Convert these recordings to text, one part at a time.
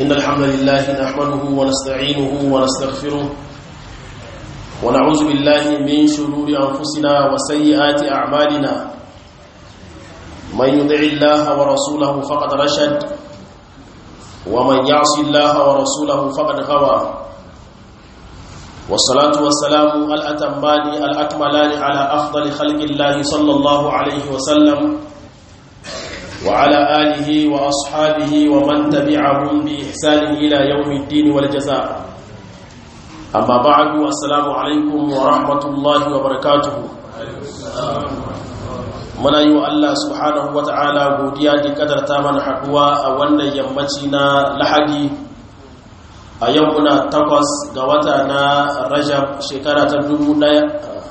إن الحمد لله نحمده ونستعينه ونستغفره ونعوذ بالله من شرور أنفسنا وسيئات أعمالنا من يطع الله ورسوله فقد رشد ومن يعص الله ورسوله فقد غوى والصلاة والسلام الأتمان الأكملان على أفضل خلق الله صلى الله عليه وسلم وعلى آله وأصحابه ومن تبعهم بإحسان إلى يوم الدين والجزاء أما بعد السلام عليكم ورحمة الله وبركاته muna yi wa Allah subhanahu wa ta'ala godiya da kadarta mana haduwa a wannan yammaci na lahadi a yau muna takwas ga wata na rajab shekara ta dubu daya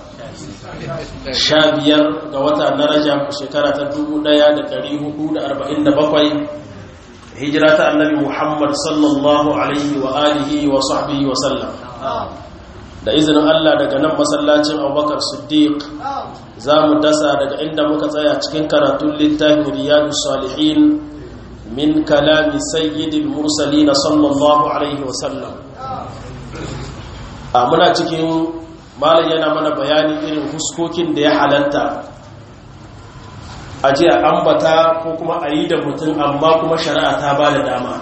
sha biyar ga wata na rajab shekara ta dubu daya da dari hudu da arba'in da bakwai hijira ta annabi muhammad sallallahu alaihi wa alihi wa sahbihi wa sallam da izinin Allah daga nan masallacin abubakar siddiq za mu dasa daga inda muka tsaya cikin karatun littafin riyadu salihin min kalami sayyidil mursalin sallallahu alaihi wasallam a muna cikin malam yana mana bayani irin huskokin da ya halatta a jiya ambata ko kuma a yi da mutum amma kuma shari'a ta ba da dama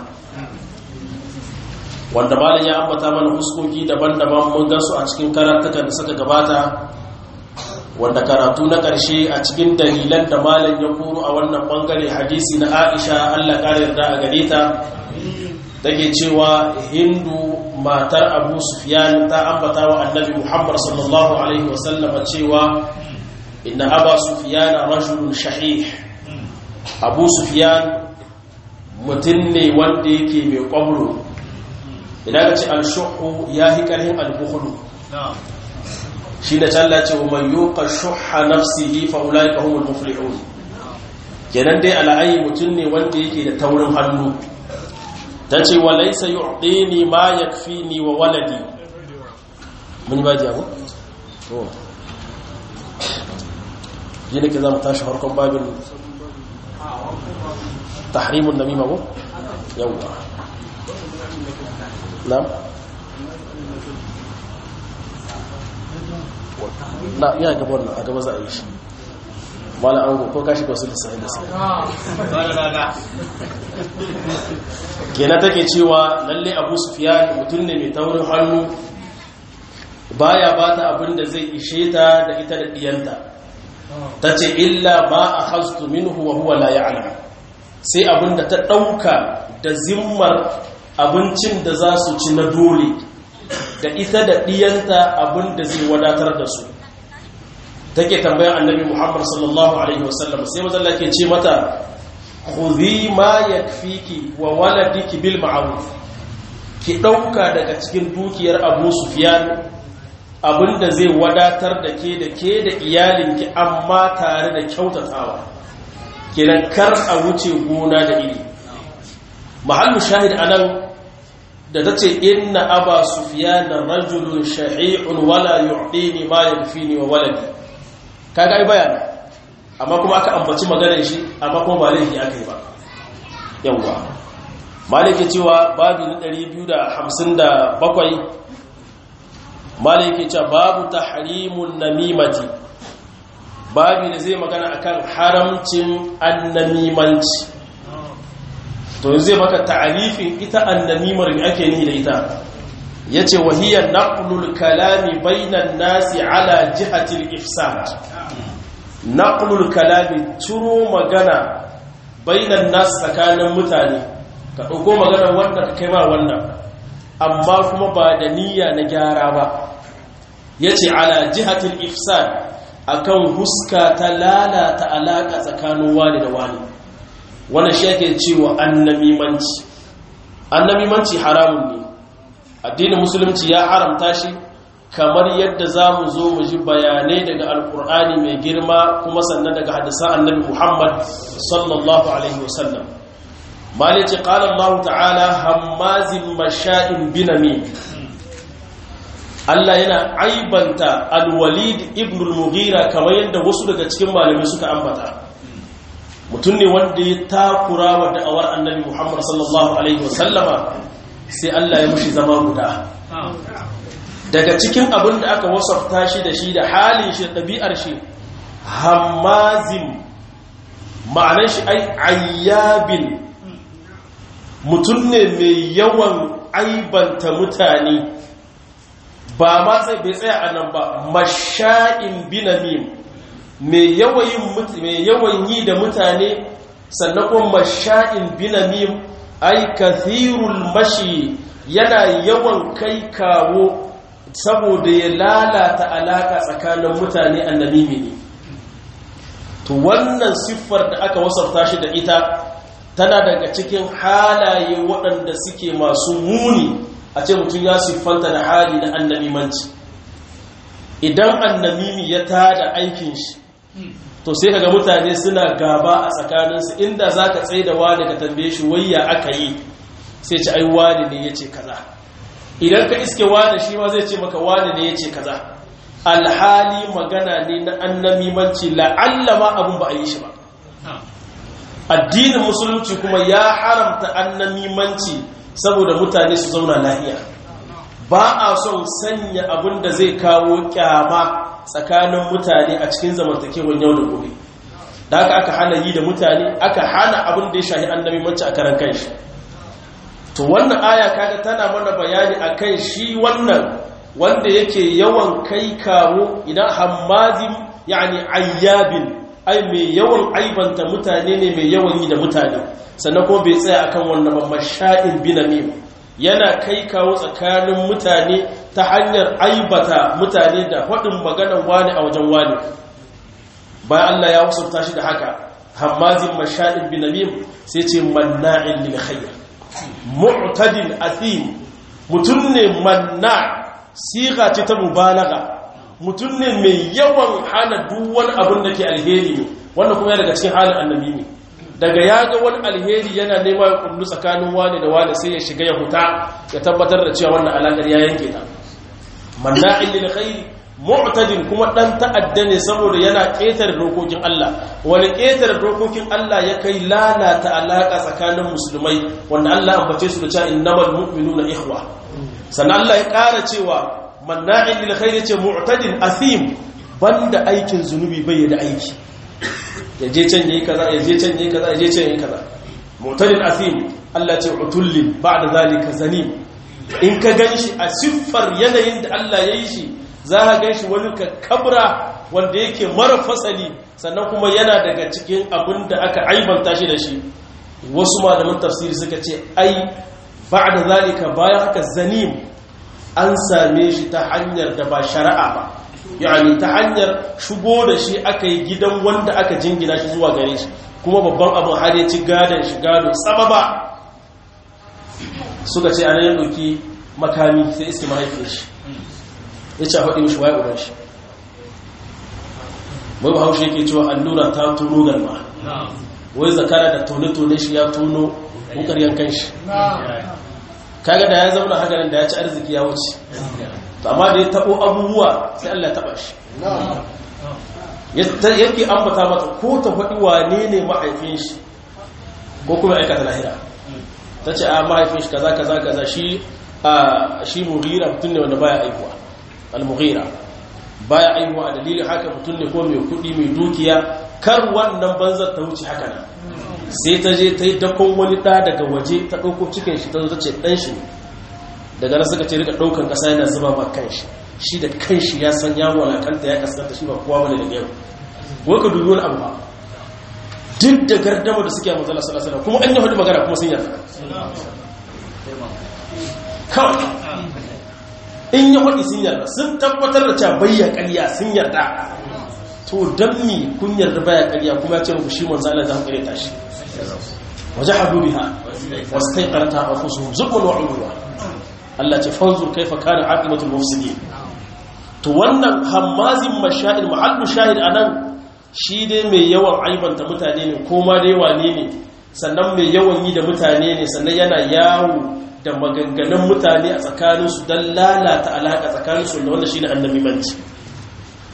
wanda malam ya ambata mana huskoki daban-daban mun gansu a cikin karatukan da suka gabata wanda karatu na ƙarshe a cikin dalilan da malam ya koro a wannan bangare hadisi na Aisha Allah ƙara yarda a gare ta take cewa Hindu matar Abu Sufyan ta ambata wa Annabi Muhammad sallallahu alaihi wasallam cewa inna Abu Sufyan rajulun shahih Abu Sufyan mutum ne wanda yake mai kwabro idan ka ce al-shuhu ya hi karhin al-bukhlu shi da talla ce man yuqa shuhha nafsihi fa ulaika humul muflihun kenan dai al'ayi mutum ne wanda yake da taurin hannu tace wa laysa yu'dini ma yakfini wa waladi mun ba jago to yi ne ke zama tashi harkon babin tahrimun namima ko yawwa na'am na iya gaba wannan a gaba za a yi shi mala ango ko kashi ko sun lissahi da sai kenan take cewa lalle abu sufiyan mutum ne mai taurin hannu baya ba ta abin da zai ishe ta da ita da diyanta ta ce illa ba a hastu minhu wa huwa la ya'lam sai abin da ta ɗauka da zimmar abincin da za su ci na dole da ita da ɗiyanta abin da zai wadatar da su take tambayar annabi muhammad sallallahu alaihi wasallam sai mazalla ke ce mata khudhi ma yakfiki wa waladiki bil ma'ruf ki ɗauka daga cikin dukiyar abu sufyan abin da zai wadatar da ke da ke da iyalinki amma tare da kyautatawa kenan kar a wuce gona da iri mahallu shahid anan da ta ce inna aba sufiyana rajulun shahi'un wala yu'dini ma yakfini wa waladi kaga ai bayana amma kuma aka ambaci maganar shi amma kuma ba laifi aka yi ba yawa malike cewa babu na 257 malike cewa babu tahrimun namimati babu da zai magana akan haramcin annamimanci to zai maka ta'arifin ita annamimar me ake ni da ita yace wahiyar naqlul kalami bainan nasi ala jihati al-ifsad naqlul kalami turo magana bainan nas tsakanin mutane ka dauko magana wanda ka kai ma wannan amma kuma ba da niyya na gyara ba yace ala jihati al-ifsad akan huska ta lalata alaka tsakanin wani da wani wannan shi ake cewa annamimanci annamimanci haramun ne addinin musulunci ya haramta shi kamar yadda za mu zo mu ji bayanai daga alkur'ani mai girma kuma sannan daga hadisan annabi muhammad sallallahu alaihi wasallam malici qala allah ta'ala hammazin masha'in binami Allah yana aibanta al-walid ibn al-mughira kamar yadda wasu daga cikin malamai suka ambata mutum ne wanda ya takura wa da'awar annabi muhammad sallallahu alaihi wasallama sai allah ya mushi zama guda daga cikin abin da aka wasafta shi da shi da halin shi da ɗabi'ar shi hamazin ma'anar shi ai ayyabin mutum ne mai yawan aibanta mutane ba ma sai bai tsaya a nan ba masha'in binamim mai yawan yi da mutane sannan kuma masha'in binamim ai kathirul mashi yana yawan kai kawo saboda ya lalata alaka tsakanin mutane annamimi ne to wannan siffar da aka wasarta shi da ita tana daga cikin halaye waɗanda suke masu muni a ce mutum ya siffanta da hali na annamimanci idan annamimi ya tada aikin shi to sai kaga mutane suna gaba a tsakaninsu inda za ka tsaye da wani ka tambaye shi wayya aka yi sai ci ai wani ne ya ce kaza idan ka iske wani shi ma zai ce maka wani ne ya ce kaza alhali magana ne na annamimanci la'alla ma abin ba a yi shi ba addinin musulunci kuma ya haramta annamimanci saboda mutane su zauna lahiya ba a son sanya abin da zai kawo kyama tsakanin mutane a cikin zamantakewar yau da gobe da haka aka hana yi da mutane aka hana abin da ya shahi annamimanci a karan kanshi to wannan aya kaga tana mana bayani akan shi wannan wanda yake yawan kai kawo idan hammazin yani ayyabin ai mai yawan aibanta mutane ne mai yawan yi da mutane sannan kuma bai tsaya akan wannan ba masha'in binamim yana kai kawo tsakanin mutane ta hanyar aibata mutane da faɗin maganar wani a wajen wani bayan Allah ya wasu shi da haka hammazin masha'in binamim sai ce manna'in lil khair mu'tadin athim mutum ne manna siga ce ta mubalaga mutum ne mai yawan hana duk wani abin da ke alheri ne wanda kuma daga cikin halin annabi ne daga ya ga wani alheri yana nema ya kullu tsakanin wani da wani sai ya shiga ya huta ya tabbatar da cewa wannan alaƙar ya yanke ta manna'in lil khairi mu'tadin kuma dan ta'adda ne saboda yana ƙetare dokokin Allah wani ƙetare dokokin Allah ya kai lalata alaƙa tsakanin musulmai wanda Allah ambace su da cewa innamal mu'minuna ikhwa sannan Allah ya ƙara cewa manna'in lil khairi ce mu'tadin athim banda aikin zunubi bai da aiki yaje can yayi kaza yaje can yayi kaza yaje can yayi kaza mu'tadin athim Allah ce utullin ba'da zalika zanim in ka ganshi a siffar yanayin da Allah ya yi shi za ka ganshi wani ka kabra wanda yake mara fasali sannan kuma yana daga cikin abin da aka aibanta shi da shi wasu malaman tafsiri suka ce ai ba'da zalika bayan haka zanim an same shi ta hanyar da ba shari'a ba yani ta hanyar shigo da shi aka yi gidan wanda aka jingina shi zuwa gare shi kuma babban abin har ya ci gadon shi gado sababa suka ce ana yin ɗauki makami sai iske mahaifin shi ya ce a faɗi mishi waye uban shi mai ba haushe yake cewa allura ta tono galma wai zakara da tone-tone shi ya tono wukar yankan shi kaga da ya zauna hagarin da ya ci arziki ya wuce amma da ya taɓo abubuwa sai Allah taɓa shi yake ambata mata ko ta faɗi wane ne mahaifin shi ko kuma aikata lahira ta ce a mahaifin shi kaza kaza kaza shi a shi mughira mutum ne wanda baya aihuwa al-mughira baya aihuwa a dalilin haka mutum ne ko mai kuɗi mai dukiya kar wannan banzar ta wuce haka nan sai ta je ta yi dakon wani ɗa daga waje ta ɗauko cikin shi ta zo ta ce ɗan shi ne daga nan suka ce rika ɗaukan ƙasa yana zuba ba kan shi shi da kan shi ya san ya walakanta ya kaskanta shi ba kowa bane da yau wai ka dubi wani abu ba duk da gardama da suke a manzala sallallahu kuma an yi hudu magana kuma sun yarda kawai in yi hudu sun yarda sun tabbatar da cewa bayya ƙarya sun yarda to don mi kun yarda baya ƙarya kuma ya ce muku shi manzala za ku ƙare shi waje hadu biha wasu kai ƙarta a fusu zubin wa'uluwa Allah ce fanzur kaifa kana aqibatul mufsidin to wannan hammazin mashahid mahallu shahid anan shi dai mai yawan aibanta mutane ne ko ma dai wane ne sannan mai yawan yi da mutane ne sannan yana yawo da maganganun mutane a tsakaninsu don lalata alaƙa tsakaninsu da wanda shi ne annabi manci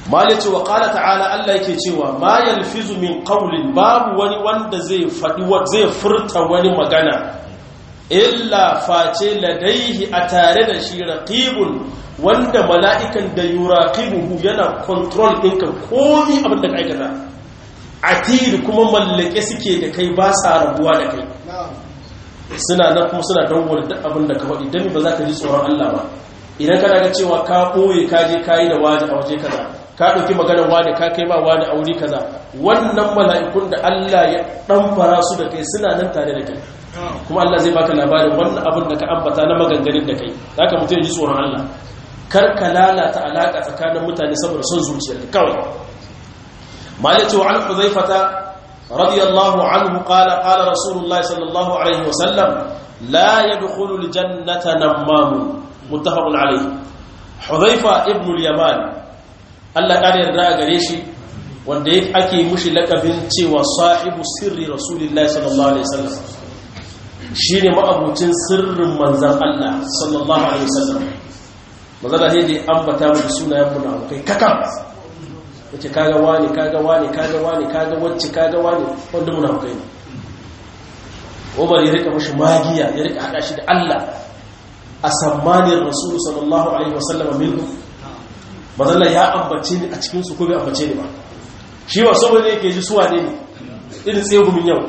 malice wa qala ta'ala Allah yake cewa ma yalfizu min qawlin babu wani wanda zai fadi zai furta wani magana illa face ladaihi a tare da shi raqibun wanda mala'ikan da yuraqibuhu yana control ɗinka komi abin da ka aikata atid kuma mallake suke da kai ba sa rabuwa da kai suna nan kuma suna dangwar duk abin da ka faɗi don ba za ka ji tsoron Allah ba idan kana ga cewa ka ɓoye ka je ka yi da wani a waje kaza ka ɗauki maganar wani ka kai ma wani a wuri kaza wannan mala'ikun da Allah ya ɗanfara su da kai suna nan tare da kai kuma Allah zai baka labarin wannan abin da ka ambata na maganganun da kai za ka mutum ya ji tsoron Allah kar ka lalata alaƙa tsakanin mutane saboda son zuciyarka kawai مالك عن حذيفة رضي الله عنه قال قال رسول الله صلى الله عليه وسلم لا يدخل الجنة نمام متفق عليه حذيفة ابن اليمان الله قال يرضى غريشي wanda ake mushi lakabin cewa sahibu sirri rasulullahi sallallahu alaihi wasallam shine ma'abucin sirrin manzon Allah sallallahu alaihi wasallam manzon Allah ne da ambata mu sunayen munafikai kakam wace kaga wani kaga wani kaga wani kaga wacce kaga wani wanda muna hukai ne umar ya rika mashi magiya ya rika hada shi da Allah a sammanin rasulu sallallahu alaihi wasallam minhu mazalla ya ambace ni a cikin su ko bai ambace ni ba shi ba saboda yake ji suwa ne irin tsegumin yau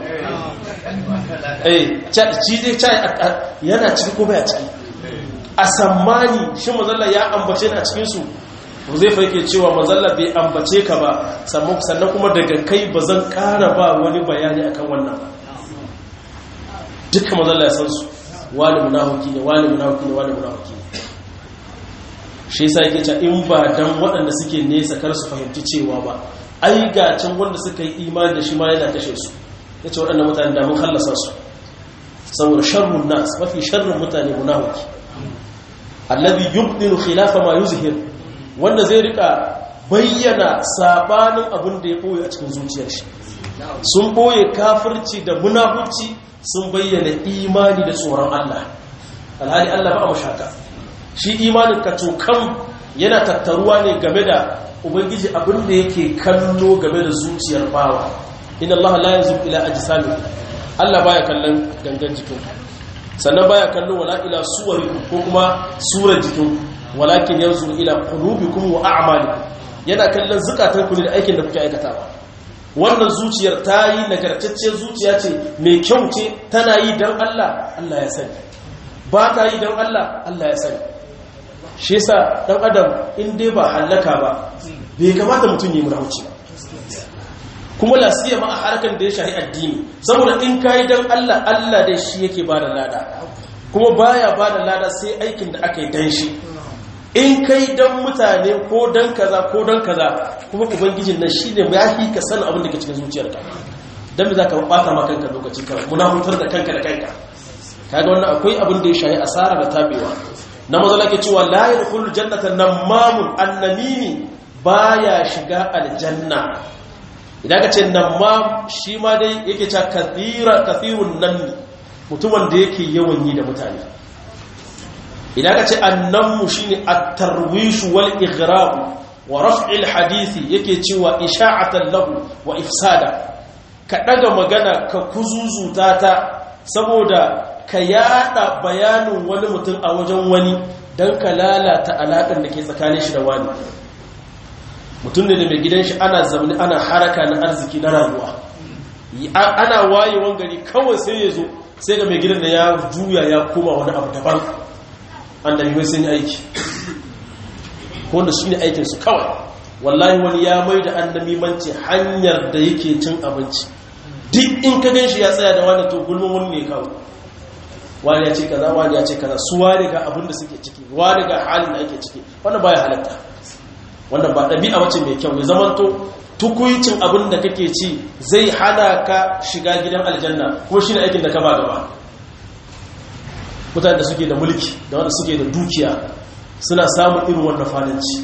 eh ci dai chai yana ciki ko bai a ciki a sammani shi mazalla ya ambace ni a cikin su zai faike cewa mazalla bai ambace ka ba sannan kuma daga kai ba zan kara ba wani bayani akan wannan duka mazalla ya san su wani munafuki ne wani munafuki ne wani munafuki ne shi yasa yake cewa in ba dan waɗanda suke nesa kar su fahimci cewa ba ai ga can wanda suka yi imani da shi ma yana kashe su yace waɗannan mutane da mun hallasa su saboda sharrun nas mafi sharrun mutane munafiki alladhi yubdinu khilafa ma yuzhir wanda zai rika bayyana sabanin abin da ya boye a cikin zuciyar shi sun boye kafirci da munafurci sun bayyana imani da tsoron Allah alhali Allah ba a mashaka shi imanin ka tokan yana tattaruwa ne game da ubangiji abin da yake kallo game da zuciyar bawa inna Allah la yanzu ila ajsami Allah baya kallon gangan jikin sannan baya kallon wala ila suwarikum ko kuma surar jikin walakin yanzu ila qulubikum wa a'malikum yana kallon zukatanku ne da aikin da kuke aikatawa wannan zuciyar ta yi nagartacciyar zuciya ce mai kyau ce tana yi don Allah Allah ya sani ba ta yi don Allah Allah ya sani shi yasa dan adam in dai ba halaka ba bai kamata mutum yi murauci ba kuma lasiya ma a harkar da ya shahi addini saboda in kayi don Allah Allah dai shi yake ba da lada kuma baya ba da lada sai aikin da aka yi dan shi in kai don mutane ko don kaza ko don kaza kuma ubangijin nan shi ne ya fi ka sanin abin da ke cikin zuciyarka don me za ka bata ma kanka lokaci ka muna hutar da kanka da kanka kaga wannan akwai abin da ya shahi asara da tabewa na mazala ke cewa la yadkhulu jannata namamun annamimi baya shiga aljanna idan ka ce namam shi ma dai yake cewa kathira kathirun nammi mutumin da yake yawan yi da mutane idan ka ce annanmu shine at-tarwish wal ighrab wa raf'il hadisi yake cewa isha'atan lahu wa ifsada ka daga magana ka kuzuzuta ta saboda ka yada bayanin wani mutum a wajen wani dan ka lalata alakar da ke tsakanin shi da wani mutum ne mai gidan shi ana zamani ana haraka na arziki na rayuwa ana wayewan gari kawai sai ya zo sai ga mai gidan da ya juya ya koma wani abu daban annabi sun yi aiki wanda su ne aikinsu kawai wallahi wani ya mai da annabi manci hanyar da yake cin abinci duk in ka gan shi ya tsaya da wani to gulmin wani ne kawai wani ya ce kaza wani ya ce kaza su wani ga abin da suke ciki wani ga halin da ake ciki wannan baya halatta wannan ba ɗabi'a wace mai kyau ya zamanto tukuicin abin da kake ci zai hana ka shiga gidan aljanna kuma shi ne aikin da ka ba gaba mutane da suke da mulki da wanda suke da dukiya suna samun irin wannan fadanci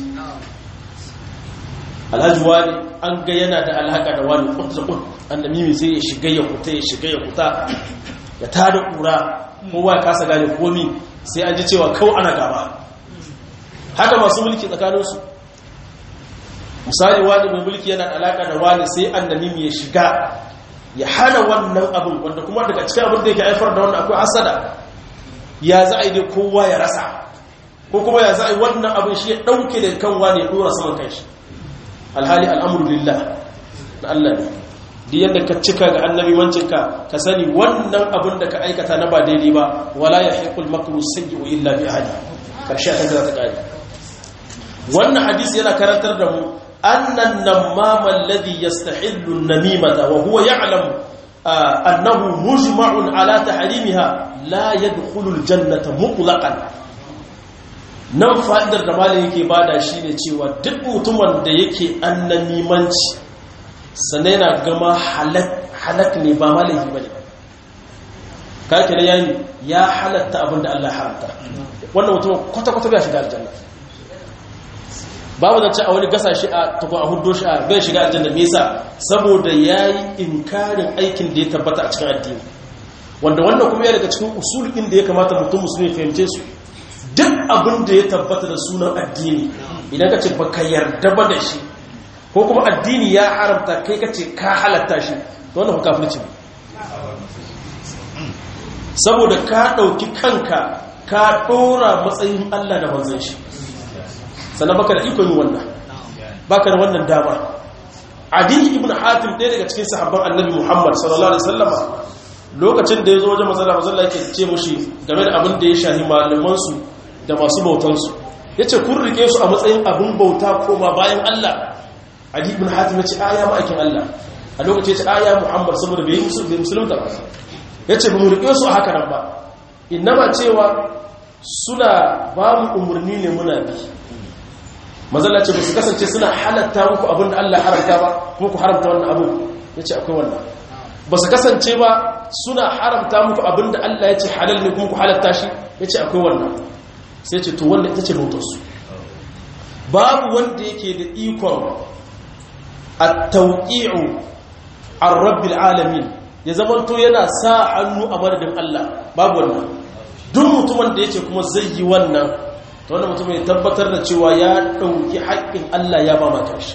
alhaji wani an ga yana da alhaka da wani kuta kun annabi sai ya shiga ya kuta ya shiga ya kuta ya tada kura kowa ya kasa gane komi sai an ji cewa kawai ana gaba haka masu mulki tsakaninsu misali wani mai mulki yana alaka da wani sai annamimi ya shiga ya hana wannan abin wanda kuma daga cikin abin da yake haifar da wannan akwai hasada ya za a yi dai kowa ya rasa ko kuma ya za a yi wannan abin shi ya ɗauke da kan wani ya ɗora saman kanshi alhali al'amuru lillah na Allah ne duk yadda ka cika ga annabi mancinka ka sani wannan abin da ka aikata na ba daidai ba wala ya haikul makru sayyi'u illa bi ahli karshe ta za ta kare wannan hadisi yana karantar da mu annan namama alladhi yastahillu an-namimata wa huwa ya'lamu annahu mujma'un ala tahrimiha la yadkhulu al-jannata mutlaqan nan fa'idar da malin yake bada shine cewa duk mutumin da yake annamimanci sannan yana gama halak ne ba malahi ba ne kake da yayi ya halatta abin da Allah haramta wannan mutum kwata-kwata bai shiga aljanna babu zance a wani gasa shi a tukun a hudu shi a bai shiga aljanna me yasa saboda yayi inkarin aikin da ya tabbata a cikin addini wanda wannan kuma ya daga cikin usul da ya kamata mutum musulmi fahimce su duk abin da ya tabbata da sunan addini idan ka ce baka yarda ba da shi ko kuma addini ya haramta kai ka ce ka halatta shi to wannan kafirci saboda ka ɗauki kanka ka ɗora matsayin Allah da manzon shi sannan baka da ikon wannan baka da wannan dama adi ibn hatim ɗaya daga cikin sahabban annabi muhammad sallallahu alaihi wasallama lokacin da ya zo wajen mazala mazala yake ce mushi game da abin da ya shahi malamansu da masu bautansu ya ce kun rike su a matsayin abin bauta koma bayan Allah adi ibn hatim ya ce aya ma'aikin Allah a lokacin ya ce aya muhammad saboda bai yi musulunta ba ya ce ba mu rike su a haka nan ba innama cewa suna ba mu umarni ne muna bi mazala ce ba su kasance suna halatta muku abin da Allah haramta ba kuma ku haramta wannan abu ya ce akwai wannan ba su kasance ba suna haramta muku abin da Allah ya ce halal ne kuma ku halatta shi ya ce akwai wannan sai ce to wannan ita ce bautarsu babu wanda yake da ikon a tauƙi'u an rabbil alamin ya zamanto yana sa hannu a madadin Allah babu wannan duk mutumin da yake kuma zai yi wannan ta wannan mutum ya tabbatar da cewa ya ɗauki haƙƙin Allah ya ba mata shi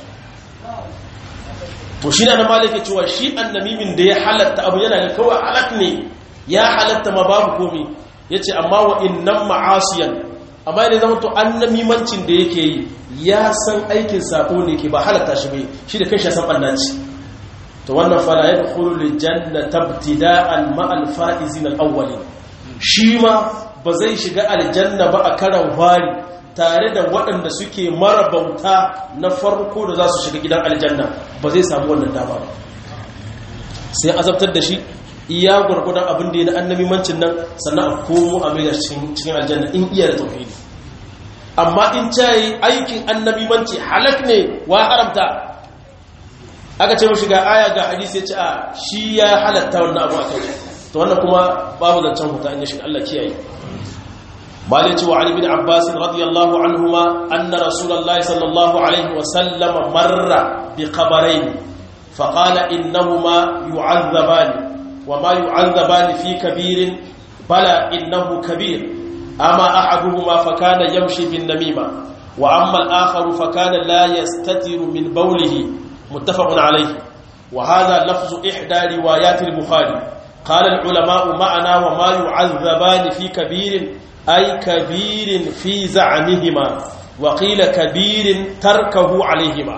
to shi na malaka cewa shi annamimin da ya halatta abu yana ga kawai halak ne ya halatta ma babu komi ya ce amma wa innan ma'asiyan amma ne zama to annamimancin da yake yi ya san aikin sako ne ke ba halatta shi bai shi da kanshi ya san ɓannaci to wannan fala ya dukulu li jannata ibtida'an ma'al fa'izin al-awwalin shi ma ba zai shiga aljanna ba a karan fari tare da waɗanda suke marabauta na farko da za su shiga gidan aljanna ba zai samu wannan dama ba sai azabtar da shi iya gwargwadon abin da ya na annabimancin nan sannan a komo a mai cikin aljanna in iya da tauhidi amma in cayi aikin annabimanci halak ne wa haramta aka ce mashi ga aya ga hadisi ya ce a shi ya halatta wannan abu a kai to wannan kuma babu zancen huta in ya shiga Allah kiyaye malai ce wa Ali bin Abbas radiyallahu anhuma anna rasulullahi sallallahu alaihi wa sallam marra bi qabarain fa qala innahuma yu'adhaban wa ma yu'adhaban fi kabirin bala innahu kabir ama ahaduhuma fa kana yamshi bin namima wa amma al-akhar fa kana la yastatiru min bawlihi muttafaqun alayhi wa hadha lafzu ihda riwayat al-bukhari قال العلماء معنا وما يعذبان في كبير أي كبير في زعمهما وقيل كبير تركه عليهما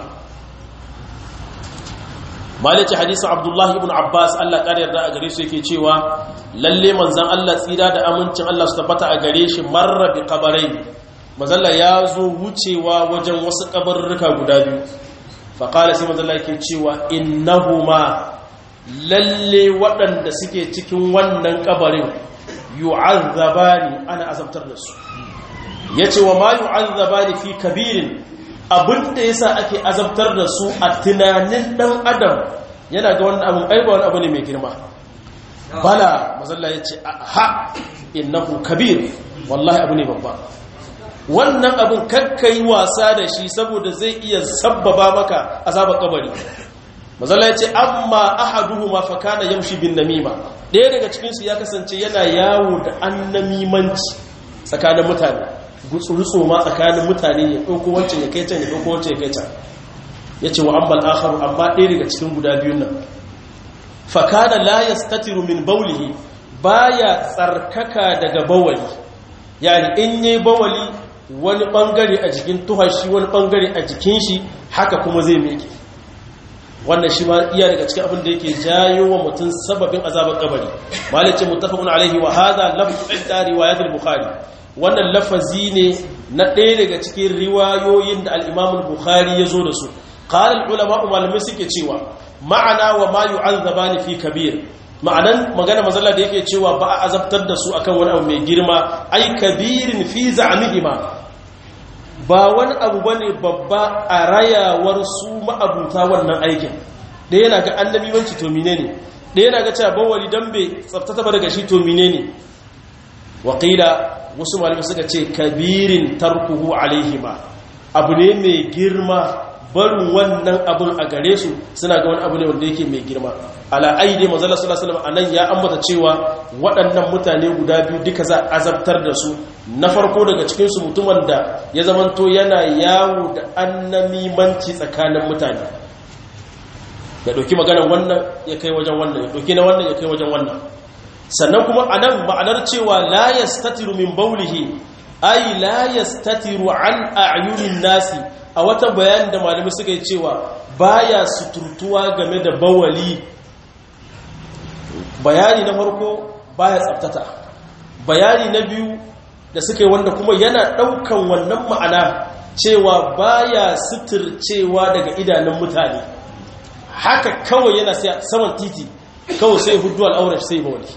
مالك حديث عبد الله بن عباس الله قال يرضى أجري su yake cewa lalle manzon Allah tsira da amincin Allah su tabbata a gare shi marra bi qabarai manzon ya zo wucewa wajen wasu kabarruka guda biyu fa qala sai manzon Allah yake cewa innahuma lalle waɗanda suke cikin wannan kabarin yu'azzabani ana azabtar da su yace wa ma yu'azzabani fi kabirin abinda yasa ake azabtar da su a tunanin dan adam yana ga wannan abin aiba wani abu ne mai girma bala mazalla yace ha innahu kabir wallahi abu ne babba wannan abin kakkai wasa da shi saboda zai iya sabbaba maka azabar kabari mazalla yace amma ahaduhuma fa kana yamshi bin namima ɗaya daga cikinsu ya kasance yana yawo da annamimanci tsakanin mutane gutsurutsu ma tsakanin mutane ya ɗauko wancan ya kai can ya ɗauko wancan ya kai can yace wa ambal akharu amma ɗaya daga cikin guda biyun nan fa kana la yastatiru min bawlihi baya tsarkaka daga bawali yani in yi bawali wani bangare a jikin tuhashi wani bangare a jikin shi haka kuma zai meke wannan shi ma iya daga cikin abin da yake jayo wa mutum sababin azabar kabari malice muttafaqun alaihi wa hadha lafzu inda riwayat al-bukhari wannan lafazi ne na ɗaya daga cikin riwayoyin da al-imam al-bukhari ya zo da su qala al-ulama malamai suke cewa ma'ana wa ma yu'azzabani fi kabir ma'anan magana mazalla da yake cewa ba a azabtar da su akan wani abu mai girma ai kabirin fi za'mihima ba wani abu bane babba a rayawar su ma'abuta wannan aikin da yana ga annabi wanci to menene da yana ga cewa bawali dan bai tsaftata ba daga shi to menene waqila wasu malamai suka ce kabirin tarkuhu alaihima abu ne mai girma barin wannan abin a gare su suna ga wani abu ne wanda yake mai girma ala aidi manzala sallallahu alaihi wasallam anan ya ambata cewa waɗannan mutane guda biyu duka za a azabtar da su na farko daga cikin su mutumin da ya zamanto yana yawo da annamimanci tsakanin mutane ya dauki maganar wannan ya kai wajen wannan ya dauki na wannan ya kai wajen wannan sannan kuma anan ma'anar cewa la yastatiru min bawlihi ay la yastatiru an a'yunin nasi a wata bayanin da malamai suka yi cewa baya suturtuwa game da bawali bayani na farko baya tsaftata bayani na biyu da suka yi wanda kuma yana daukan wannan ma'ana cewa baya suturcewa daga idanun mutane haka kawai yana saman titi kawai sai hudu al'aurar sai bawali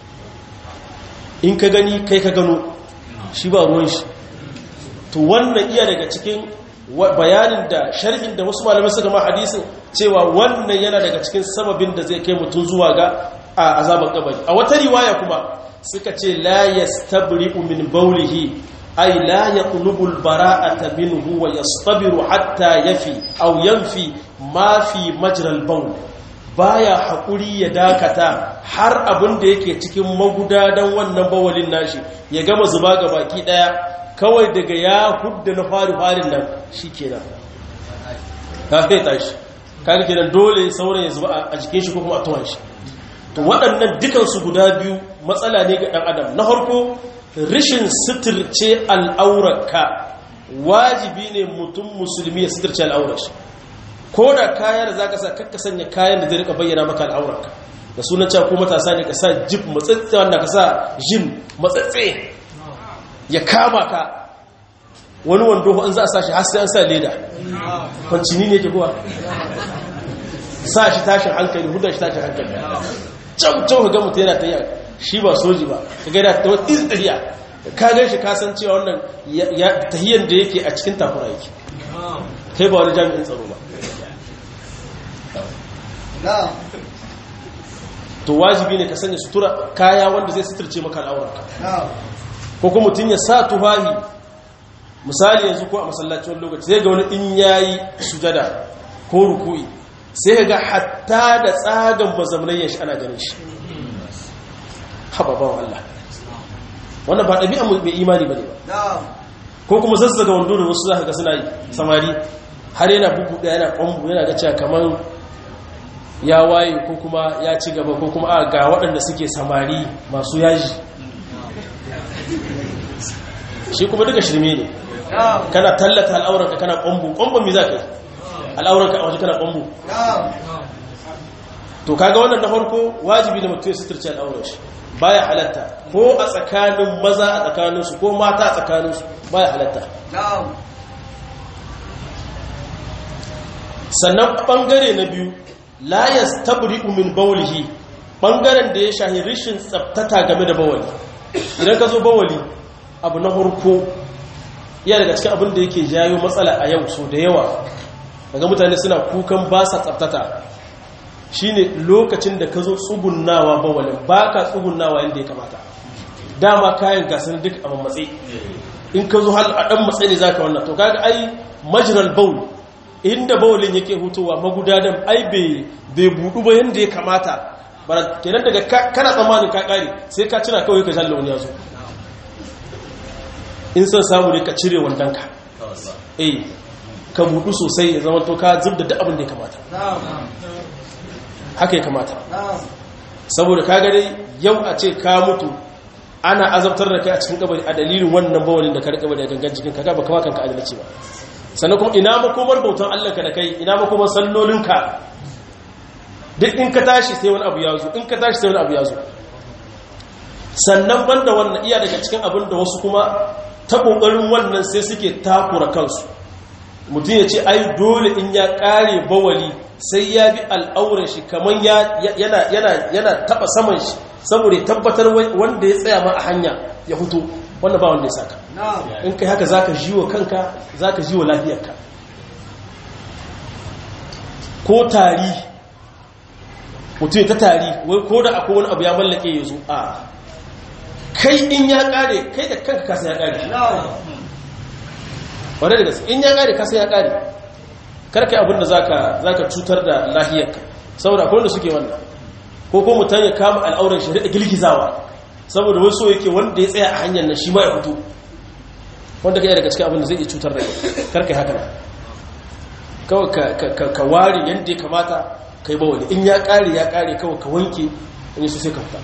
in ka gani kai ka gano shi ba ruwan shi to wannan iya daga cikin bayanin da sharhin da wasu malamai suka ma hadisin cewa wannan yana daga cikin sababin da zai kai mutum zuwa ga azaban kabari a wata riwaya kuma suka ce la yastabri'u min bawlihi ay la yaqlubu al-bara'ata minhu wa yastabiru hatta yafi aw yanfi ma fi majra al-bawl baya hakuri ya dakata har abin da yake cikin magudadan wannan bawalin nashi ya gama zuba ga baki daya kawai daga ya hudda na fari-farin nan shi kenan ta fai tashi kaga kenan dole sauran ya zuba a jikin shi ko kuma a tuwan shi to waɗannan dukansu guda biyu matsala ne ga ɗan adam na harko rishin suturce al'aurarka wajibi ne mutum musulmi ya suturce al'aurar shi ko da kaya da za ka sa kakka sanya kayan da zai rika bayyana maka al'aurarka da sunan cewa ko matasa ne ka sa jib matsatse wanda ka sa jim matsatse ya kama ka wani wando in za a sa shi har sai an sa leda kwancini ne ke kuwa sa shi tashin hankali hudar shi tashin hankali can can ga mutu yana ta yi shi ba soji ba ka gaida ta wata iziriya ka gan shi kasan cewa wannan tahiyyar da yake a cikin takura yake kai ba wani jami'in tsaro ba to wajibi ne ka sanya sutura kaya wanda zai suturce maka al'aurarka ko kuma mutum ya sa tufahi misali yanzu ko a masallacin lokaci sai ga wani in yayi sujada ko ruku'i sai ga hatta da tsagan mazamnayen shi ana ganin shi haba bawan Allah wannan ba ɗabi'a mai imani ba ne ba ko kuma zazzaga wando da wasu za ga suna yi samari har yana bugu ɗaya yana ƙwambu yana ga cewa kamar ya waye ko kuma ya ci gaba ko kuma a ga waɗanda suke samari masu yaji shi kuma duka shirme ne kana tallata al'auranka kana ƙwambu ƙwambun mi za ka yi al'auranka a waje kana ƙwambu to kaga wannan na farko wajibi da mutum ya suturce al'auran shi baya halatta ko a tsakanin maza a tsakaninsu ko mata a tsakaninsu baya halatta sannan ɓangare na biyu la yastabri'u min bawlihi ɓangaren da ya shahi rishin tsabtata game da bawali idan ka zo bawali abu na farko iya daga cikin abin da yake jayo matsala a yau so da yawa daga mutane suna kukan ba sa tsabtata shine lokacin da ka zo tsugunnawa bawalin ba ka tsugunnawa yadda ya kamata dama kayan gasar duk a matsayi in ka zo hal a ɗan matsayi ne za ka wannan to kaga ai majiral baul inda bawalin yake hutowa magudanan ai bai buɗu ba yadda ya kamata kenan daga kana tsammanin ka ƙari sai ka cina kawai ka jalla wani ya zo in son samu ne ka cire wandonka eh ka budu sosai ya zama to ka zubda duk abin da ya kamata haka ya kamata saboda ka gare yau a ce ka mutu ana azabtar da kai a cikin kabari a dalilin wannan bawalin da ka rika da gangan cikin ka ba kama kanka adalci ba sannan kuma ina makomar bautan Allah ka da kai ina makomar sallolinka duk in ka tashi sai wani abu ya zo in ka tashi sai wani abu ya zo sannan banda wannan iya daga cikin abin da wasu kuma ta kokarin wannan sai suke takura kansu mutum ya ce ai dole in ya kare bawali sai ya bi al'auran shi kamar yana taba saman shi saboda ya tabbatar wanda ya tsaya ma a hanya ya fito wanda ba wanda ya saka in kai haka zaka ji wa kanka zaka ji wa lafiyarka ko tari mutum ta tari wai ko da akwai wani abu ya mallake ya zo a kai in ya kare kai da kanka kasa ya kare wadda da gaske in ya kare kasa ya kare karka abinda zaka zaka cutar da lahiyarka saboda akwai wanda suke wannan ko ko mutan ya kama al'auran shi da girgizawa saboda wai so yake wanda ya tsaya a hanyar nan shi ma ya fito wanda kai daga cikin abin da zai iya cutar da kai karka haka nan kawai ka ka ware yanda ya kamata kai ba wani in ya kare ya kare kawai ka wanke in su sai ka fita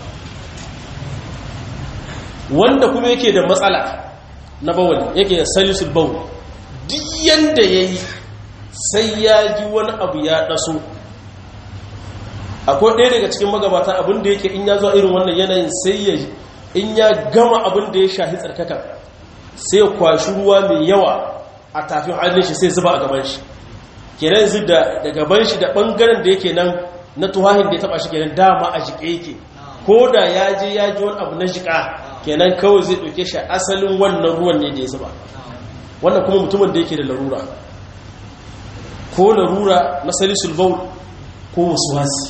wanda kuma yake da matsala na bawali yake da salisul bawl duk yanda yayi sai ya ji wani abu ya ɗaso akwai ɗaya daga cikin magabata abin da yake in ya zo irin wannan yanayin sai ya in ya gama abin da ya shahi tsarkaka sai ya kwashi ruwa mai yawa a tafin hannun shi sai zuba a gaban shi kenan yanzu da gaban shi da ɓangaren da yake nan na tuhahin da ya taɓa shi kenan dama a jiƙe yake ko da ya je ya ji wani abu na jiƙa kenan kawai zai ɗauke shi asalin wannan ruwan ne da ya zuba wannan kuma mutumin da yake da larura ko larura na salisul baul ko wasuwasi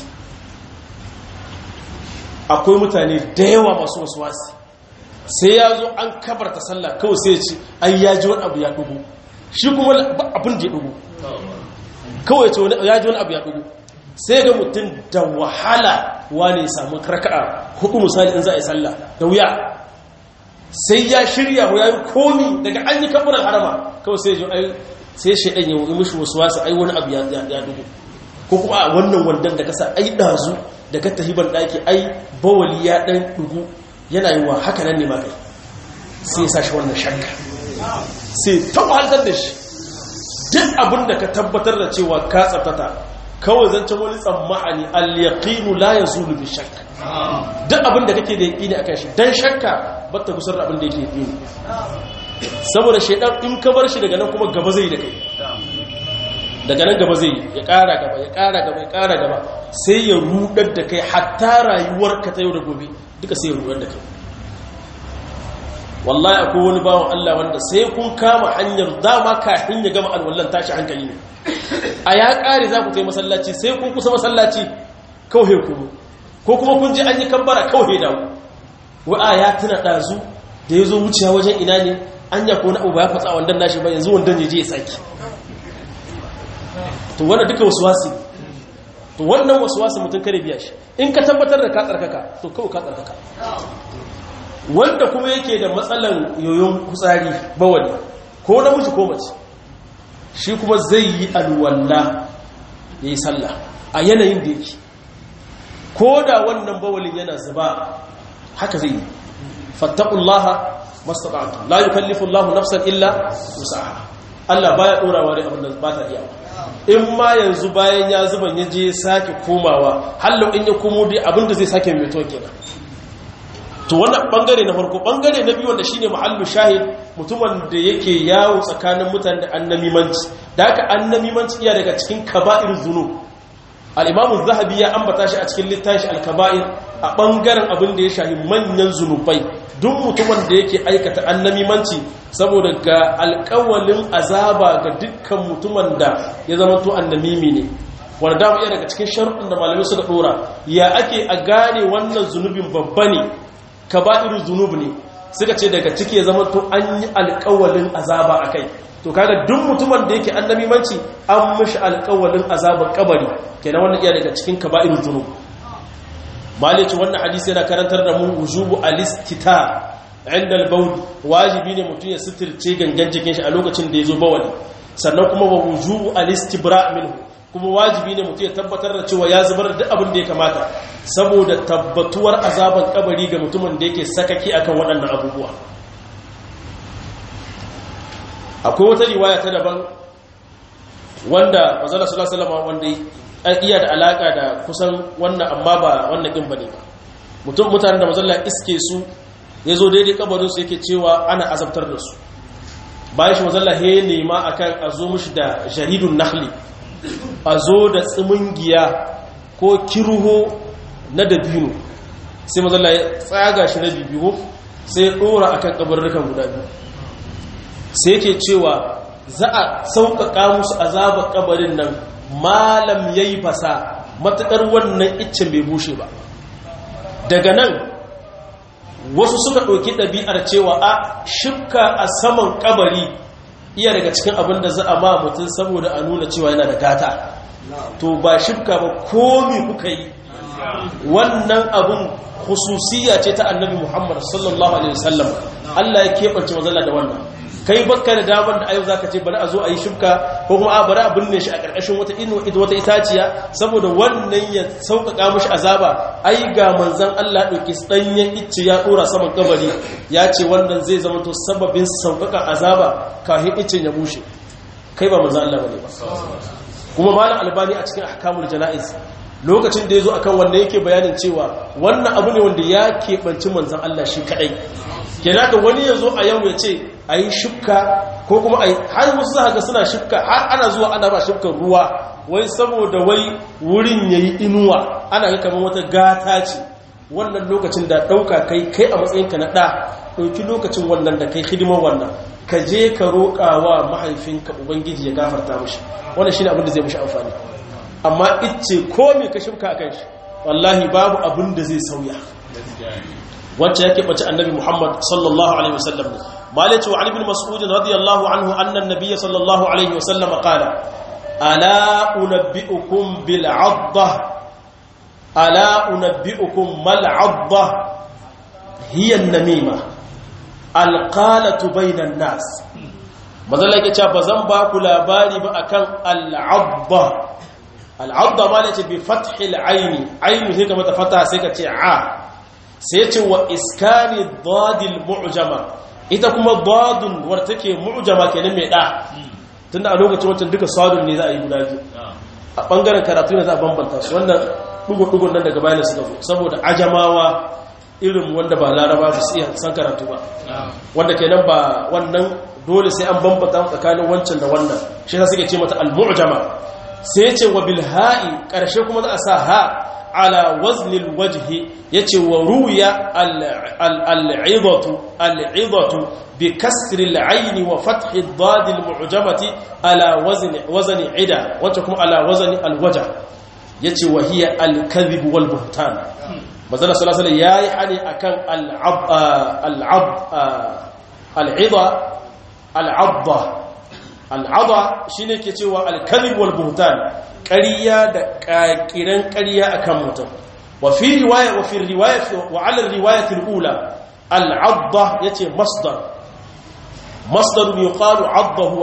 akwai mutane da yawa masu wasuwasi sai ya zo an kabarta sallah kawai sai ya ce ai ya ji wani abu ya dugu shi kuma abin da ya dugu kawai ce ya ji wani abu ya dugu sai ga mutum da wahala wane ya samu karka'a hudu misali in za a yi sallah da wuya sai ya shirya ya yi komi daga an yi kabarar harama kawai sai ya ji sai shaidan ya yi mishi wasu wasu ai wani abu ya dugu ko kuma a wannan wandan da kasa ai dazu da ka tahiban daki ai bawali ya dan dugu yana yi wa haka nan ne ma kai sai ya sashi wannan shakka sai ta wahaltar da shi duk abin da ka tabbatar da cewa ka tsaftata kawai zancen wani tsammani al-yaqinu la yazulu bi shakka duk abin da kake da yaqini akan shi dan shakka batta kusar da abin da yake yaqini saboda shaidan in ka bar shi daga nan kuma gaba zai da kai daga nan gaba zai ya ƙara gaba ya ƙara gaba ya ƙara gaba sai ya rudar da kai hatta rayuwarka ta yau da gobe duka sai ya rudar da kai wallahi akwai wani bawan Allah wanda sai kun kama hanyar dama kafin ya gama alwallan tashi hankali ne a ya ƙare za ku ta yi masallaci sai kun kusa masallaci kawai kuma ko kuma kun ji an yi kambara kawai dawo wa'a ya tuna ɗazu da ya zo wuciya wajen ina ne an ya kone abu ba ya fatsa wandan nashi ba yanzu wandan ya je ya saki to wanda duka wasu wasi to wannan wasu wasi mutum kare biya shi in ka tabbatar da ka tsarkaka to kawai ka tsarkaka wanda kuma yake da matsalan yoyon kutsari bawali ko namiji ko mace shi kuma zai yi alwalla ya yi sallah a yanayin da yake ko da wannan bawalin yana zuba haka zai yi fattakullaha mastata'tu la yukallifu Allahu nafsan illa wus'aha Allah baya dorawa da abin da ba ta iya in ma yanzu bayan ya zuban ya je sake komawa hallo in ya komo dai abin da zai sake mai to kenan to wannan bangare na farko bangare na biyu wanda shine mahallu shahid mutumin da yake yawo tsakanin mutane da annamimanci da haka annamimanci iya daga cikin kaba'ir zunub al-imam zahabi ya ambata shi a cikin littafin al-kaba'ir a ɓangaren abin da ya shahi manyan zunubai duk mutumin da yake aikata annamimanci saboda ga alƙawalin azaba ga dukkan mutumin da ya zama to annamimi ne wanda dama iya daga cikin sharuɗin da malamai suka ɗora ya ake a gane wannan zunubin babba ne kaba'irul zunub ne suka ce daga ciki ya zama to an yi alƙawalin azaba a kai to kaga duk mutumin da yake annamimanci an mishi alƙawalin azabar kabari kenan wannan iya daga cikin kaba'irul zunub malici wannan hadisi yana karantar da mu wujubu alistita inda albaul wajibi ne mutum ya sitirce gangan jikin shi a lokacin da ya zo bawali sannan kuma wa wujubu al-istibra minhu kuma wajibi ne mutum ya tabbatar da cewa ya zubar da abin da ya kamata saboda tabbatuwar azaban kabari ga mutumin da yake sakaki akan waɗannan abubuwa akwai wata riwaya ta daban wanda manzala sallallahu alaihi wasallam wanda iya da alaka da kusan wannan amma ba wannan din bane ba mutum mutanen da manzala iske su yazo daidai kabarin su yake cewa ana azabtar da su bayan shi manzala he nema akan a zo mushi da jaridun nakhli a zo da tsimingiya ko kiruho na dabino sai manzala ya tsaga shi na bibiyo sai ya dora akan kabarrukan guda biyu sai yake cewa za a sauƙaƙa musu azabar kabarin nan malam ya yi fasa matuƙar wannan iccen bai bushe ba daga nan wasu suka ɗauki ɗabi'ar cewa a shifka a saman kabari iya daga cikin abin da za a ma mutum saboda a nuna cewa yana da gata to ba shifka ba komi kuka yi wannan abin hususiya ce ta annabi muhammad sallallahu alaihi wasallam allah ya keɓance mazala da wannan kai bakka da damar da ayo zaka ce bari a zo a yi shifka ko kuma a bari a binne shi a ƙarƙashin wata ino wata itaciya saboda wannan ya sauƙaƙa mishi azaba ai ga manzon Allah ɗauki ɗanyen icce ya ɗora saman kabari ya ce wannan zai zama to sababin sauƙaƙa azaba kafin iccen ya bushe kai ba manzon Allah bane ba kuma malam albani a cikin ahkamul janaiz lokacin da ya zo akan wanda yake bayanin cewa wannan abu ne wanda ya keɓanci manzon Allah shi kaɗai kenan da wani ya zo a yau ya ce a yi shukka ko kuma a yi har wasu za ga suna shukka har ana zuwa ana ba shukkan ruwa wai saboda wai wurin ya yi inuwa ana ga kamar wata gata ce wannan lokacin da ɗauka kai kai a matsayinka na ɗa ɗauki lokacin wannan da kai hidimar wannan ka je ka roƙa wa mahaifinka ubangiji ya gafarta mashi wannan shi ne abin da zai mashi amfani amma ice ko me ka shukka a kan shi wallahi babu abin da zai sauya wacce yake bace annabi Muhammad sallallahu alaihi wasallam ne malaka wa ali bin mas'ud radiyallahu anhu anna an-nabiy sallallahu alaihi wasallam qala ala unabbiukum bil 'addah ala unabbiukum mal 'addah hiya an-namima al-qalatu bayna an-nas mazalla yake cewa bazan ba ku labari ba akan al-'addah al-'addah malaka bi fathil 'aini 'ainu sai ka mata fata sai ka ce a sai ce wa iskani dadil mu'jama ita kuma dadun war take mu'jama kenan mai da tunda a lokacin wancan duka sadun ne za a yi guda biyu a bangaren karatu ne za a bambanta su wannan dugu-dugun nan daga bayan suka zo saboda ajamawa irin wanda ba laraba ba su iya san karatu ba wanda kenan ba wannan dole sai an bambanta tsakanin wancan da wannan shi ta suke ce mata al-mu'jama sai ce wa bil ha'i karshe kuma za a sa ha على وزن الوجه يتي وروي العظة العظة بكسر العين وفتح الضاد المعجمة على وزن وزن عدا وتكم على وزن الوجه يتي وهي الكذب والبهتان مثلا صلى الله عليه وسلم ياي حني أكان العب العب العظة العضة العضة شيني كتي الكذب والبهتان ƙariya da ƙaƙiran ƙariya a kan mutum wa fi riwaya wa fi riwaya wa ala riwayatil ula al'adda yace masdar masdar yuqalu addahu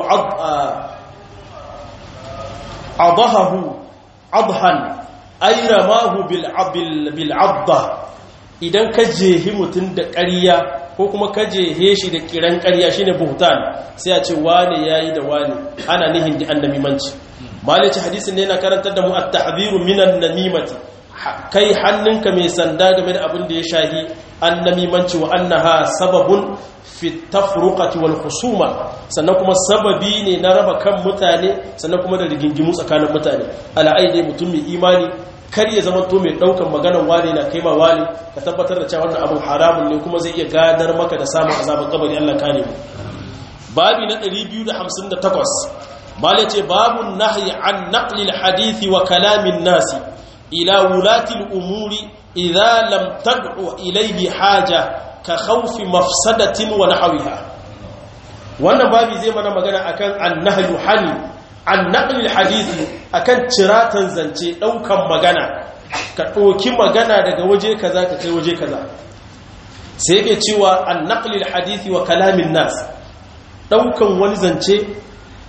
adahahu adhan ay ramahu bil bil adda idan ka jehi mutum da ƙariya ko kuma ka jehe shi da kiran ƙariya shine buhtan sai a ce wane yayi da wane ana nihin da annabimanci malici hadisin ne yana karantar da mu at-tahdhiru minan namimati kai hannunka mai sanda game da abin da ya shahi annamimanci wa annaha sababun fi tafruqati wal khusuma sannan kuma sababi ne na raba kan mutane sannan kuma da rigingimu tsakanin mutane ala'ai mutum mai imani kar ya zama to mai daukan maganar wani na kai ma wani ka tabbatar da cewa wannan abin haramun ne kuma zai iya gadar maka da samun azabar kabari Allah kare mu babi na 258 bala ce babun nahyi an naqlil hadithi wa kalamin nasi ila wulati al-umuri idza lam tad'u ilayhi haja ka khawfi mafsadatin wa nahwiha wannan babi zai mana magana akan annahyu hani an naqlil hadithi akan ciratan zance daukan magana ka doki magana daga waje kaza ka kai waje kaza sai yake cewa an naqlil hadithi wa kalamin nas daukan wani zance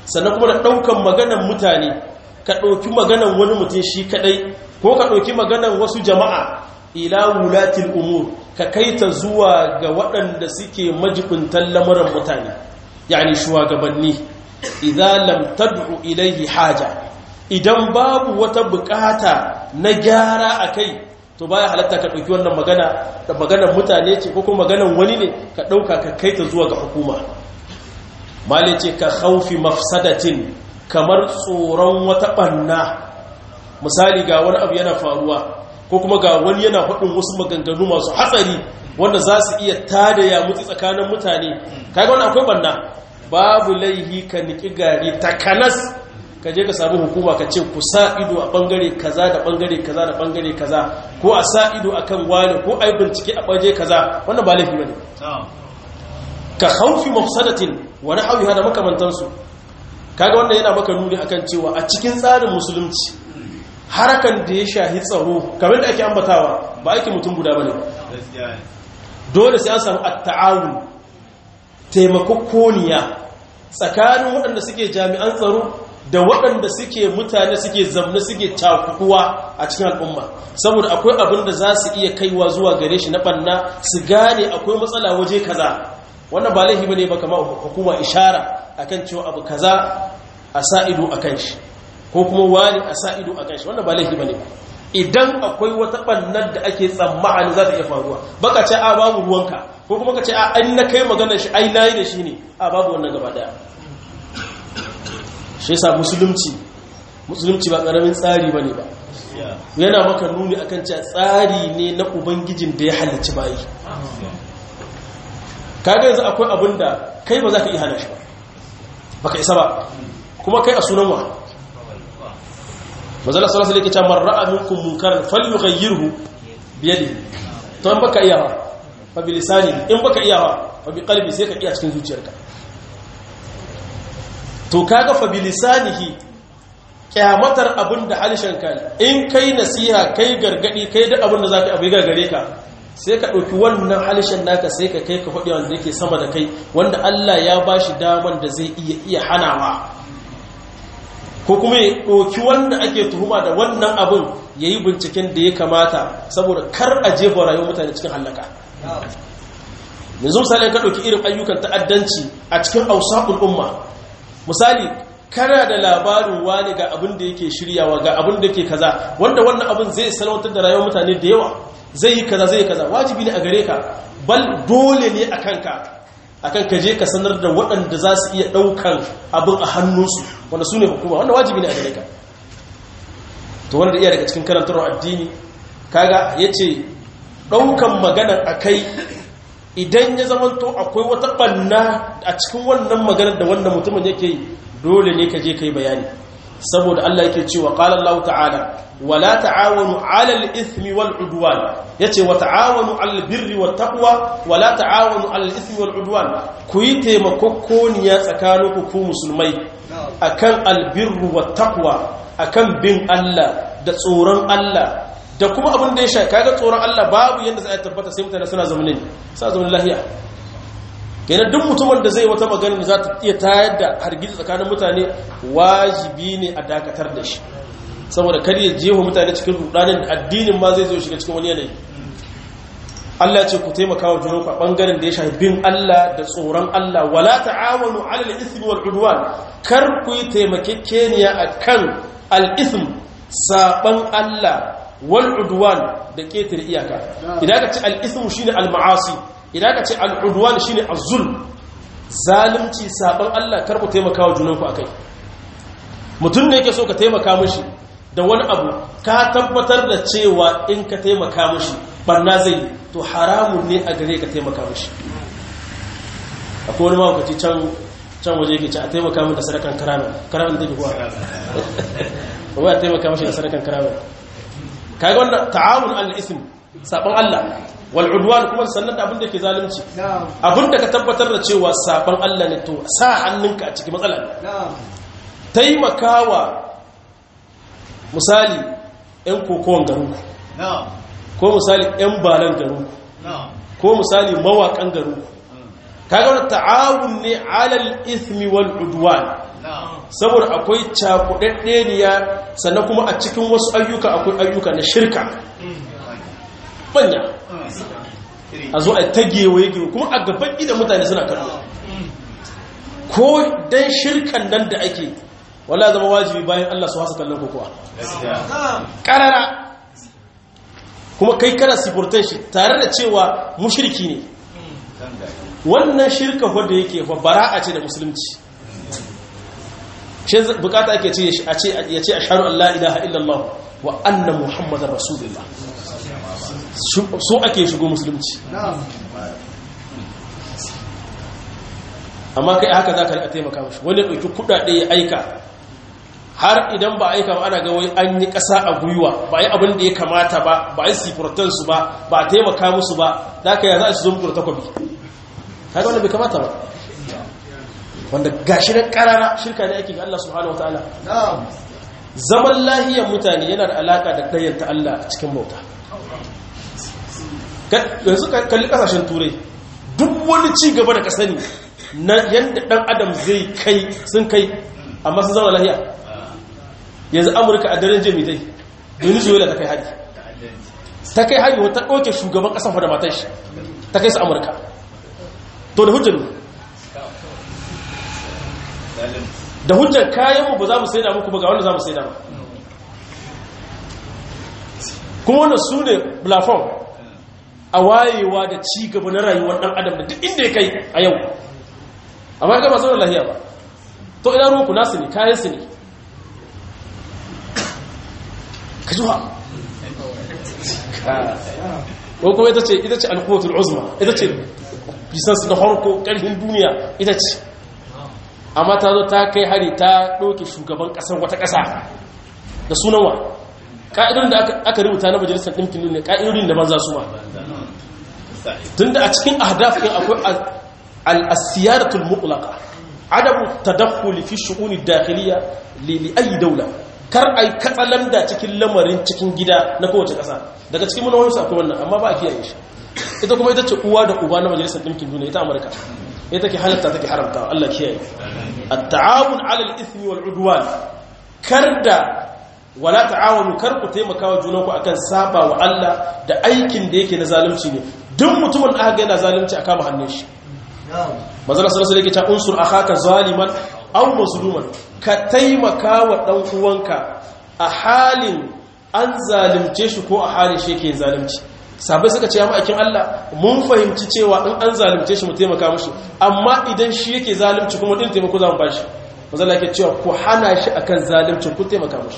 sannan kuma da ɗaukan maganan mutane ka ɗauki maganan wani mutum shi kaɗai ko ka ɗauki maganan wasu jama'a ila wulatil umur ka kai ta zuwa ga waɗanda suke majibintan lamuran mutane yani shugabanni idan lam tad'u ilayhi haja idan babu wata bukata na gyara akai to baya halatta ka ɗauki wannan magana da maganar mutane ce ko kuma maganar wani ne ka ɗauka ka kai ta zuwa ga hukuma mali ce ka haufi mafsadatin kamar tsoron wata ɓanna misali ga wani abu yana faruwa ko kuma ga wani yana faɗin wasu maganganu masu hatsari wanda za su iya tada ya mutu tsakanin mutane kaga wani akwai ɓanna babu laihi ka niki gari takanas ka je ka sami hukuma ka ce ku sa ido a bangare kaza da bangare kaza da bangare kaza ko a sa ido akan wani ko ai bincike a baje kaza wannan ba laifi bane ka khawfi mafsadatin wa nahwiha da makamantansu kaga wannan yana maka nuni akan cewa a cikin tsarin musulunci harakan da ya shahi tsaro kamar da ake ambatawa ba ake mutum guda bane dole sai an samu at-ta'awun taimakokoniya tsakanin waɗanda suke jami'an tsaro da waɗanda suke mutane suke zamne suke cakuduwa a cikin al'umma saboda akwai abin da za su iya kaiwa zuwa gare shi na ɓanna su gane akwai matsala waje kaza wannan ba laifi bane ba kama hukuma ishara akan cewa abu kaza a sa ido akan shi ko kuma wani a sa ido akan shi wannan ba laifi bane ba idan akwai wata ɓannar da ake tsammani za ta iya faruwa baka ce a babu ruwanka ko kuma ka ce a an na kai maganar shi ai nayi da shi ne a babu wannan gaba daya shi yasa musulunci musulunci ba karamin tsari bane ba yana maka nuni akan cewa tsari ne na ubangijin da ya halicci bayi kaga yanzu akwai abin da kai ba za ka iya hana shi ba baka isa ba kuma kai a sunan wa mazala sallallahu alaihi wasallam man ra'a minkum munkaran falyughayyirhu bi yadihi to in baka iya ba fa bi lisani in baka iya ba fa bi qalbi sai ka iya cikin zuciyarka to kaga fa bi lisanihi kyamatar abin da halishan ka in kai nasiha kai gargadi kai da abin da zaka abu gargare ka sai ka ɗauki wannan halishan naka sai ka kai ka faɗi wanda yake sama da kai wanda Allah ya bashi daman da zai iya iya hanawa ko kuma ya ɗauki wanda ake tuhuma da wannan abin ya yi binciken da ya kamata saboda kar a jefa rayuwar mutane cikin hallaka yanzu misali ka ɗauki irin ayyukan ta'addanci a cikin ausakul umma misali kana da labarin wani ga abin da yake shiryawa ga abin da yake kaza wanda wannan abin zai salwantar da rayuwar mutane da yawa zai yi kaza zai yi kaza wajibi ne a gare ka bal dole ne a kanka akan ka je ka sanar da waɗanda za su iya ɗaukan abin a hannunsu wanda su ne hukuma wanda wajibi ne a gare ka to wanda iya daga cikin karantarwar addini kaga ya ce ɗaukan maganar a kai idan ya zamanto akwai wata ɓanna a cikin wannan maganar da wannan mutumin yake yi dole ne ka je ka yi bayani saboda Allah yake cewa qala Allah ta'ala wala ta'awanu 'alal ithmi wal 'udwan yace wa ta'awanu 'alal birri wat taqwa wala ta'awanu 'alal ithmi wal 'udwan ku yi taimakokoniya tsakaninku ku musulmai akan albirru wat taqwa akan bin Allah da tsoron Allah da kuma abin da ya sha kaga tsoron Allah babu yanda za a tabbata sai mutane suna zamanin sa zaman lahiya kenan duk mutumin da zai wata magana da za ta iya tayar da hargitsi tsakanin mutane wajibi ne a dakatar da shi saboda kar ya jefa mutane cikin rudanin da addinin ma zai zo shiga cikin wani yanayi Allah ce ku taimaka wa junanku a bangaren da ya shafi bin Allah da tsoron Allah wala ta'awanu 'alal ithmi wal 'udwan kar ku yi taimakekeniya akan al-ithm saban Allah wal 'udwan da ketare iyaka idan ka ci al-ithm shine al-ma'asi idan ka ce al'udwan shi ne azul zalimci sabon Allah karku taimaka wa junanku a kai mutum ne yake so ka taimaka mashi da wani abu ka tabbatar da cewa in ka taimaka mashi barna zai to haramun ne a gare ka taimaka mashi akwai wani mawakaci can can waje yake ce a taimaka min da sadakan karamin karamin da ke kuwa ba ya taimaka mashi da sadakan karamin kaga wanda ta'awun al-ism sabon Allah wal'udwan kuma sannan da abin da ke zalunci abin da ka tabbatar da cewa sabon Allah ne to sa hannunka a cikin matsala taimakawa misali 'yan kokowar garinku ko misali 'yan balan garinku ko misali mawakan garinku kaga wani ta'awun ne alal ismi wal udwan saboda akwai cakudaddeniya sannan kuma a cikin wasu ayyuka akwai ayyuka na shirka manya a zo a tagewaye gewa kuma a gaban idan mutane suna kallo ko dan shirkan nan da ake wala zama wajibi bayan Allah su hasa kallon kokowa karara kuma kai kana sifurtan shi tare da cewa mushriki ne wannan shirka wadda yake bara'a ce da musulunci shi bukata ake ce ya ce a sharu Allah ilaha illallah wa anna muhammadar rasulullah so ake shigo musulunci amma kai haka za ka rika taimaka mashi wani ɗauki kuɗaɗe ya aika har idan ba aika ba ana ga wai an yi ƙasa a gwiwa ba yi abin da ya kamata ba ba yi sifurtansu ba ba a taimaka musu ba da aka yi za a su zo muku da takwabi haka wanda bai kamata ba wanda gashi na ƙarara shirka ne ake ga Allah subhanahu wa ta'ala zaman lahiyar mutane yana da alaƙa da ɗayyanta Allah a cikin bauta yanzu kalli ƙasashen turai duk wani ci gaba da ka sani na yadda ɗan adam zai kai sun kai amma sun zama lahiya yanzu amurka a daren jami'ai venezuela ta kai hari ta kai hari wata ɗauke shugaban ƙasan da matan shi ta kai su amurka to da hujjar da hujjar kayanmu ba za mu saida muku ba ga wanda za mu saida ba kuma wannan su ne platform a wayewa da ci gaba na rayuwar ɗan adam da duk inda ya kai a yau amma ga masu lahiya ba to ina ruwanku nasu ne kayan su ne ka zuwa ko kuma ita ce ita ce alkuwatul uzma ita ce bisansu na harko ƙarfin duniya ita ce amma ta zo ta kai hari ta ɗauke shugaban ƙasar wata ƙasa da sunanwa ƙa'idodin da aka rubuta na majalisar ɗinkin duniya ƙa'idodin da banza su ma tun da a cikin ahdaf ɗin akwai al'asiyaratul mutlaka adabu tadakhuli fi shu'uni dakhiliya li ayi daula kar ai katsalanda cikin lamarin cikin gida na kowace ƙasa daga cikin munawarsu akwai wannan amma ba a kiyaye shi ita kuma ita ce uwa da uba na majalisar ɗinkin duniya ita amurka ita ke halatta take haramta Allah kiyaye at-ta'awun 'ala al-ithmi wal 'udwan karda wala ta'awunu kar ku taimaka wa junanku akan saba wa Allah da aikin da yake na zalunci ne duk mutumin da aka yana zalunci a kama hannun shi manzon sallallahu alaihi wasallam yake unsur akhaka zaliman aw mazluman ka taimaka wa dan uwanka a halin an zalunce shi ko a halin shi yake zalunci sabai suka ce ya ma'aikin Allah mun fahimci cewa in an zalunce shi mu taimaka mushi amma idan shi yake zalunci kuma din taimako za mu bashi manzon Allah yake cewa ku hana shi akan zalunci ku taimaka mushi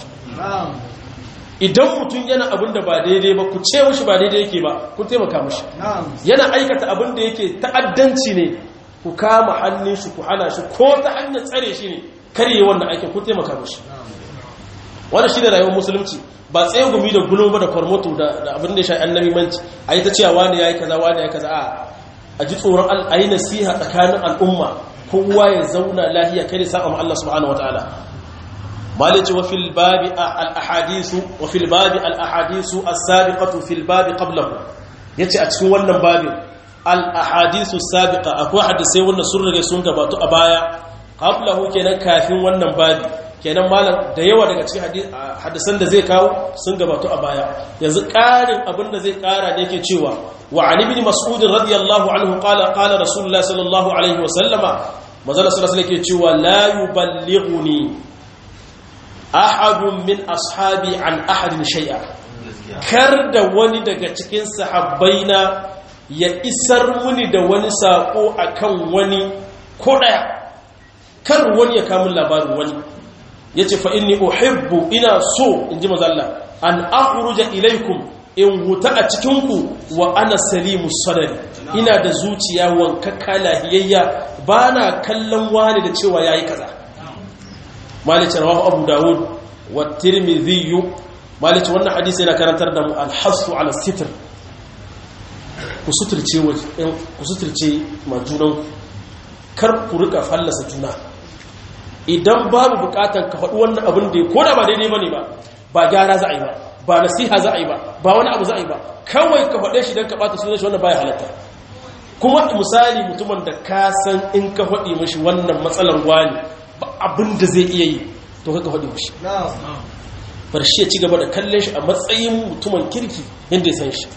idan mutum yana abin da ba daidai ba ku ce mushi ba daidai yake ba ku taimaka mushi yana aikata abin da yake ta'addanci ne ku kama hannun shi ku hana shi ko ta hanyar tsare shi ne karye wannan aikin ku taimaka mushi wannan shi da rayuwar musulunci ba tsaye gumi da gulo ba da kwarmoto da abin da ya sha annabi manci a yi ta cewa wani ya yi kaza wani ya yi kaza a ji tsoron a yi nasiha tsakanin al'umma kowa ya zauna lahiya kare sa'a ma Allah subhanahu wa ta'ala مالك وفي الباب الاحاديث وفي الباب الاحاديث السابقه في الباب قبله yace a cikin wannan babin al ahadithu sabiqa akwai hadisi wanda sun rage sun gabatu a baya qablahu kenan kafin wannan babi kenan malam da yawa daga cikin hadisan da zai kawo sun gabatu a baya yanzu ƙarin abin da zai ƙara da yake cewa wa ali ibn mas'ud radiyallahu anhu qala qala rasulullah sallallahu alaihi wa sallama manzo sallallahu alaihi yake cewa la yuballighuni ahadun min ashabi an ahadin shay'a kar da wani daga cikin sahabbaina ya isar muni da wani sako akan wani ko daya kar wani ya kamun labarin wani yace fa inni uhibbu ina so inji manzo Allah an akhruja ilaikum in huta a cikin ku wa ana salimu sadari ina da zuciya wankakka lahiyayya bana kallon wani da cewa yayi kaza malice rawahu abu dawud wa tirmidhi malice wannan hadisi yana karantar da mu al-hasu ala sitr ku suturce ku suturce majunan kar ku rika fallasa juna idan babu bukatar ka faɗi wannan abin da ko da ba daidai bane ba ba gyara za a yi ba ba nasiha za a yi ba ba wani abu za a yi ba kawai ka faɗe shi don ka ɓata sunan shi wannan baya halatta kuma misali mutumin da ka san in ka faɗi mashi wannan matsalar wani ba abin da zai iya yi to kaka faɗi mushi bar shi ya ci gaba da kallon shi a matsayin mutumin kirki yadda ya san shi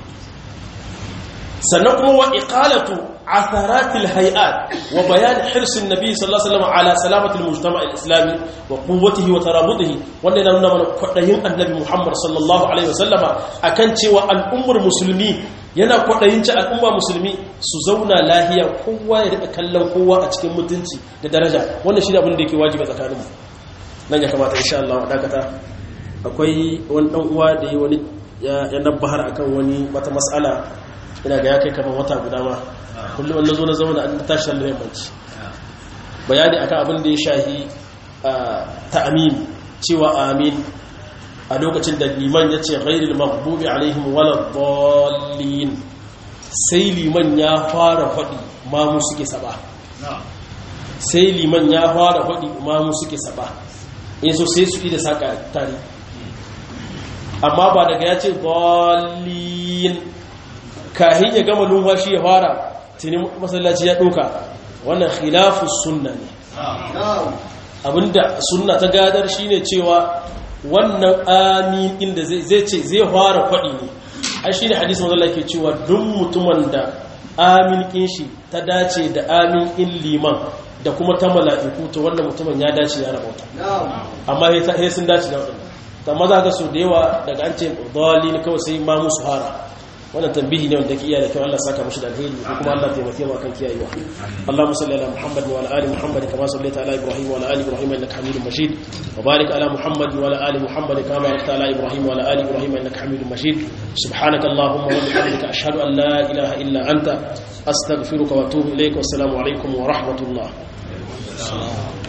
sannan kuma wa iqalatu atharatil hay'at wa bayan hirsin nabi sallallahu alaihi wasallam ala salamatil mujtama' al-islami wa quwwatihi wa tarabudihi wanda yana nuna mana kwadayin annabi Muhammad sallallahu alaihi wasallama akan cewa al'ummar musulmi yana kwadayin ci al'umma musulmi su zauna lahiya kowa ya rika kallon kowa a cikin mutunci da daraja wannan shi ne abin da yake wajibi tsakaninmu nan ya kamata insha Allah dakata akwai wani dan uwa da yi wani ya nabbahar akan wani wata mas'ala ina ga ya kai kamar wata guda ma kullum wanda zo na zauna an tashi da yammanci bayani akan abin da ya shahi ta amin cewa amin a lokacin da liman ya ce ghairil maghdubi alaihim wala dallin sai liman ya fara faɗi mamu suke saba sai liman ya fara faɗi mamu suke saba in so sai su yi da saka tare amma ba daga ya ce dallin kahin ya gama numfashi ya fara tuni masallaci ya ɗauka wannan khilafu sunna ne abinda sunna ta gadar shine cewa wannan amin inda zai ce zai fara faɗi ne ai shine hadisi manzo ke cewa duk mutumin da amin kin shi ta dace da amin in liman da kuma ta mala'iku to wannan mutumin ya dace ya rabauta amma sai sun dace da wannan amma za ka so da yawa daga an ce dalilin kawai sai ma musu hara wannan tambihi ne wanda ke iya da kyau Allah saka mushi da alheri ko kuma Allah taimake mu akan kiyayewa Allahumma salli ala Muhammad wa ala ali Muhammad kama sallaita ala Ibrahim wa ala ali Ibrahim innaka Hamidum Majid wa barik ala Muhammad wa ala ali Muhammad kama barakta ala Ibrahim wa ala ali Ibrahim innaka Hamidum Majid subhanaka Allahumma wa bihamdika ashhadu an la ilaha illa anta astaghfiruka wa atubu ilayk wa assalamu alaikum wa rahmatullah